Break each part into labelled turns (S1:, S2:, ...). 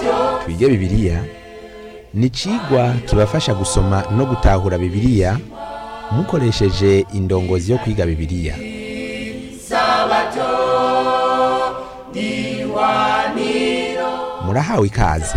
S1: twige bibiliya ni icigwa kibafasha gusoma no gutahura bibiliya mukoresheje indongozi yo kwiga bibiliya murahawe ikaze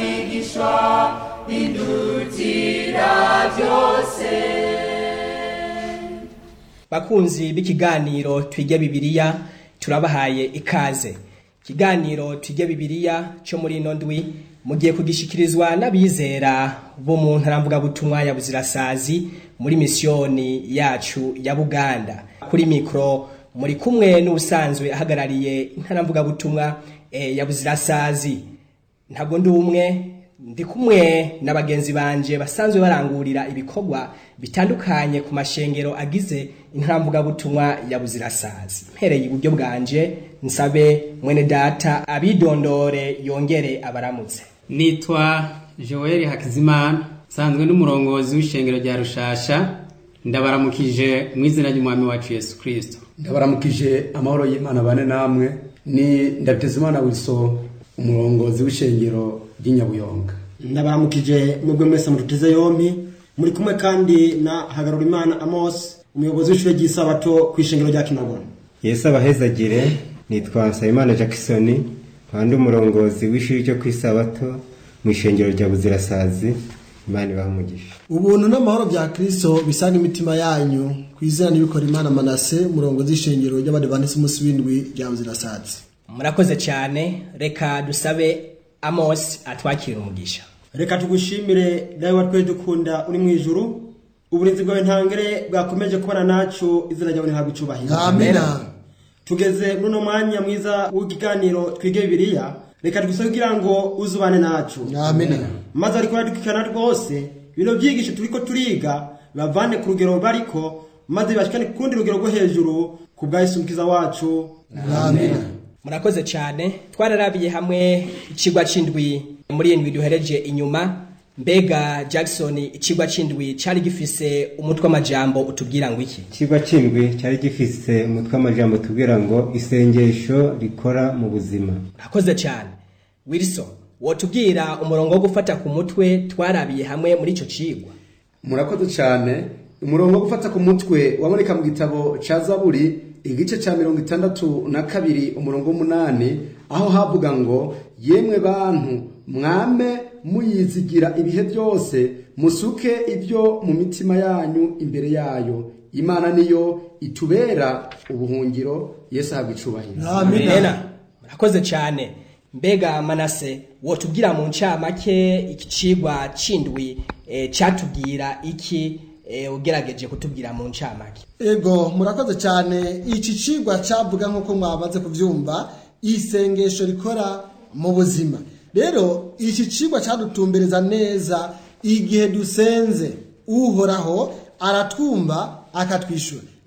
S2: bakunzi b'ikiganiro twige bibiliya turabahaye ikaze ikiganiro twige bibiliya cyo muri ino ndwi mugiye kugishikirizwa n'abizera bo mu ntaramvugabutumwa ya buzirasazi muri misiyoni yacu ya buganda kuri mikoro muri kumwe n'ubusanzwe ahagarariye intaramvugabutumwa eh, ya buzirasazi ntabwo ndi umwe ndi kumwe na bagenzi banje basanzwe barangurira ibikorwa bitandukanye ku mashengero agize intamvugabutumwa ya buzirasazi mpereye iburyo bwanje nsabe mwene data abidondore yongere abaramutse
S3: nitwa joel hakizimana nsanzwe n'umurongozi w'ishengero rya rushasha ndabaramukije mu izina ry'umwami wacu yesu kirisito
S4: ndabaramukije amahoro y'imana bane namwe ni ndabitezimana wiso umurongozi w'ishengero ry'inyabuyonga
S5: ndabaramukije mwebwe mwese muduteze yompi muri kumwe kandi na hagarurimana amos umuyobozi w'ishure ry'isabato ku ishengero rya kinagona
S6: yesu abahezagire nitwa nsabimana jackson kandi umurongozi w'ishuri ryo ku isabato mu ishengero rya buzirasazi imana ibaha umugisha
S7: ubuntu n'amahoro bya kristo bisanga imitima yanyu ku izina n'ibikora imana manase umurongozi w'ishengero ry'abadivantisi umunsi w'indwi rya buzirasazi
S2: murakoze cyane reka dusabe amos atwakira umugisha
S5: reka tugushimire nawe watwe dukunda uri mu ijuru uburinzi bwawe ntangere bwakomeje kubana nacu izina ryawe ntihabwa icubahiro
S7: amina
S5: tugeze muri uno mwanya mwiza w'ikiganiro twige bibiliya reka tugusabe kugira ngo uzubane nacu
S7: amina
S5: maze ariko baradukikana rwose bino byigisho turiko turiga bavane ku rugero bariko maze bashikane ku kundi rugero rwo hejuru ku bwa yesu mukiza wacu
S7: amina
S2: murakoze cyane twararabiye hamwe ikigwa c'indwi muri indwi duhereje inyuma mbega jackson ikigwa c'indwi cari gifise umutwe w'amajambo utubwira ngo iki
S6: ikigwa cy'indwi cyari gifise umutwe w'amajambo tubwira ngo isengesho rikora mu buzima
S2: murakoze cyane wilson wotubwira umurongo wo gufata ku mutwe twarabiye hamwe muri ico cigwa
S4: murakoze cyane umurongo wo gufata ku mutwe waboneka mu gitabo ca zaburi igice ca mirongo itandatu na kabiri umurongo w'umunani aho havuga ngo yemwe bantu mwame muyizigira ibihe byose musuke ibyo mu mitima yanyu imbere yayo imana niyo itubera ubuhungiro yesu ahabwa icubahiro
S7: amina
S2: Amena. murakoze cyane mbega manase wotubwira mu ncamake iki cigwa c'indwi eh, catubwira iki eh, ugerageje kutubwira mu ncamake
S7: ego murakoze cyane iki cigwa cyavuga nk'uko mwamaze kubyumva isengesho rikora mu buzima rero iki cigwa cyadutumbereza neza igihe dusenze uhoraho aratwumva akatwishyura